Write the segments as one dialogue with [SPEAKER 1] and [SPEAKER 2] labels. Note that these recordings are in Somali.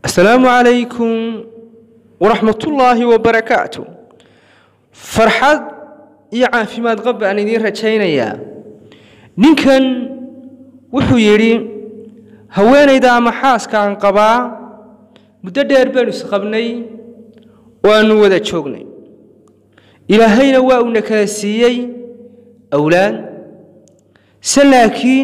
[SPEAKER 1] asalaamu calaykum waraxmatullaahi wabarakaatu farxad iyo caafimaad qab baan idiin rajaynayaa ninkan wuxuu yidhi haweenayda ama xaaskaan qabaa muddo dheer baynu isqabnay oo aannu wada joognay ilaahayna waa uuna kala siiyey awlaad se laakiin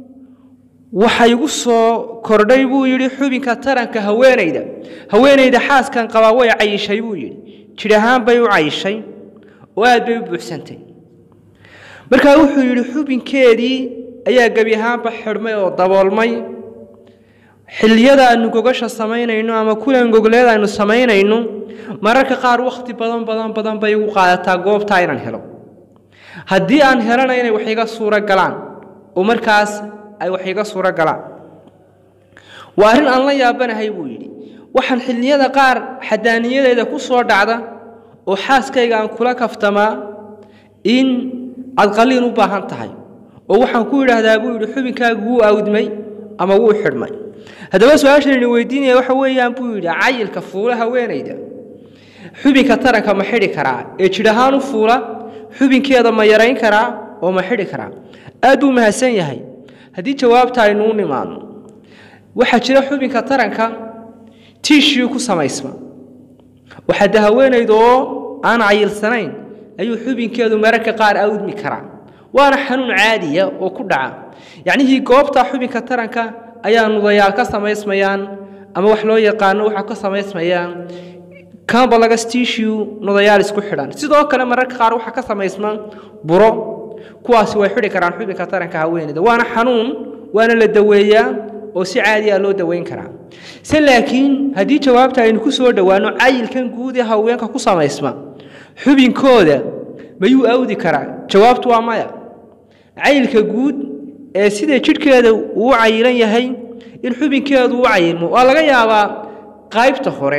[SPEAKER 1] waxa igu soo kordhay buu yidhi xubinka taranka haweenayda haweenayda xaaskan qabaa way cayishay buu yidhi jidh ahaan bay u cayishay oo aad bay u buuxsantay markaa wuxuu yidhi xubinkeedii ayaa gebi ahaanba xidhmay oo daboolmay xilliyada aanu gogasha samaynayno ama kulan gogleed aynu samaynayno mararka qaar wakhti badan badan badan bay igu qaadataa goobtaa inaan helo haddii aan helana inay wax iga suuro galaan oo markaas ay wax iga suuro galaan waa arrin aan la yaabanahay buu yidhi waxaan xilliyada qaar xadaaniyadeeda ku soo dhacda oo xaaskayga aan kula kaftamaa in aad qaliin u baahan tahay oo waxaan ku yidhaahdaa buu yidhi xubinkaagu wuu awdmay ama wuu xidhmay haddaba su-aashan idin weydiinaya waxa weeyaan buu yidhi cayilka fuula haweenayda xubinka taranka ma xidhi karaa ee jidh ahaan u fuula xubinkeeda ma yarayn karaa oo ma xidhi karaa aad buu mahadsan yahay haddii jawaabta aynu u nimaadno waxaa jira xubinka taranka tiishii ku samaysma waxaa de haweenayda oo aan cayilsanayn ayuu xubinkeedu mararka qaar awdmi karaa waana xanuun caadiya oo ku dhaca yacnihii goobta xubinka taranka ayaa nudayaal ka samaysmayaan ama wax loo yaqaano waxaa ka samaysmayaan cambalagas tissue nudayaal isku xidhan sidoo kale mararka qaar waxaa ka samaysma buro kuwaasi way xidhi karaan xubinka taranka haweeneyda waana xanuun waana la daweeyaa oo si caadi ah loo daweyn karaa se laakiin haddii jawaabta aynu ku soo dhowaano cayilkan guud ee haweenka ku samaysma xubinkooda mayuu awdi karaa jawaabtu waa maya cayilka guud ee sida jidhkeeda uu cayilan yahay in xubinkeedu u cayilmo waa laga yaabaa qaybta hore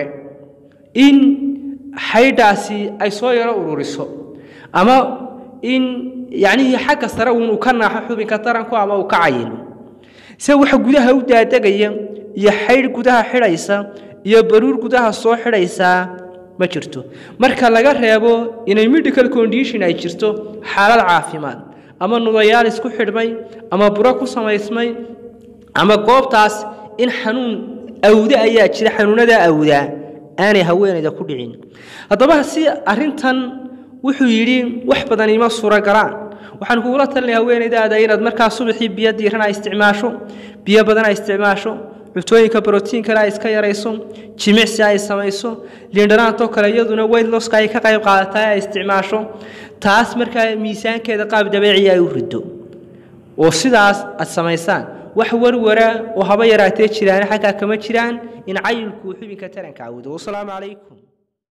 [SPEAKER 1] in xaydhaasi ay soo yaro ururiso ama in yacnihii xagga sare uunu ka naaxo xubinka taranku ama uu ka cayilo se waxa gudaha u daadegaya iyo xaydh gudaha xidhaysa iyo baruur gudaha soo xidhaysaa ma jirto marka laga reebo inay medical condition ay jirto xaalad caafimaad ama nudayaal isku xidhmay ama buro ku samaysmay ama goobtaas in xanuun awde ayaa jira xanuunadaa awdaa aanay haweenayda ku dhicin haddaba si arrintan wuxuu yidhi wax badan ima suuragalaan waxaan kugula talinaya haweenaydaada inaad markaa subaxii biyo diiran ay isticmaasho biyo badan ay isticmaasho cuntooyinka brotiinkana ay iska yarayso jimicsi ay samayso liindhanaantoo kale iyaduna weydloska ay ka qayb qaadataa ay isticmaasho taas markaa miisaankeeda qaab dabeeciya ay u riddo oo sidaas aad samaysaan wax warwara oo haba yaraatee jiraan xaggaa kama jiraan in cayilkuu xubinka taranka awdo wasalaamu calaykum